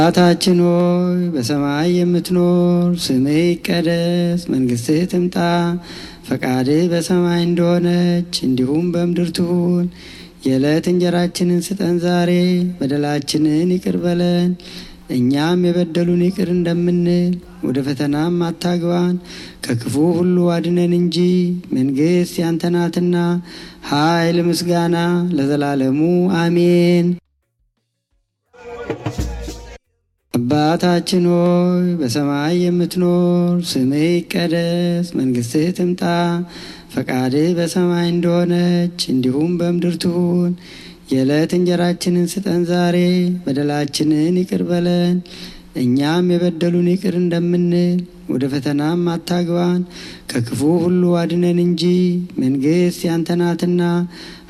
አባታችን ሆይ በሰማይ የምትኖር፣ ስምህ ይቀደስ፣ መንግስትህ ትምጣ፣ ፈቃድህ በሰማይ እንደሆነች እንዲሁም በምድር ትሁን። የዕለት እንጀራችንን ስጠን ዛሬ፣ በደላችንን ይቅር በለን እኛም የበደሉን ይቅር እንደምንል፣ ወደ ፈተናም አታግባን ከክፉ ሁሉ አድነን እንጂ መንግስት ያንተ ናትና፣ ኃይል፣ ምስጋና ለዘላለሙ አሜን። አባታችን ሆይ በሰማይ የምትኖር፣ ስምህ ይቀደስ፣ መንግስትህ ትምጣ፣ ፈቃድህ በሰማይ እንደሆነች እንዲሁም በምድር ትሁን። የዕለት እንጀራችንን ስጠን ዛሬ፣ በደላችንን ይቅር በለን እኛም የበደሉን ይቅር እንደምንል፣ ወደ ፈተናም አታግባን ከክፉ ሁሉ አድነን እንጂ መንግስት ያንተ ናትና፣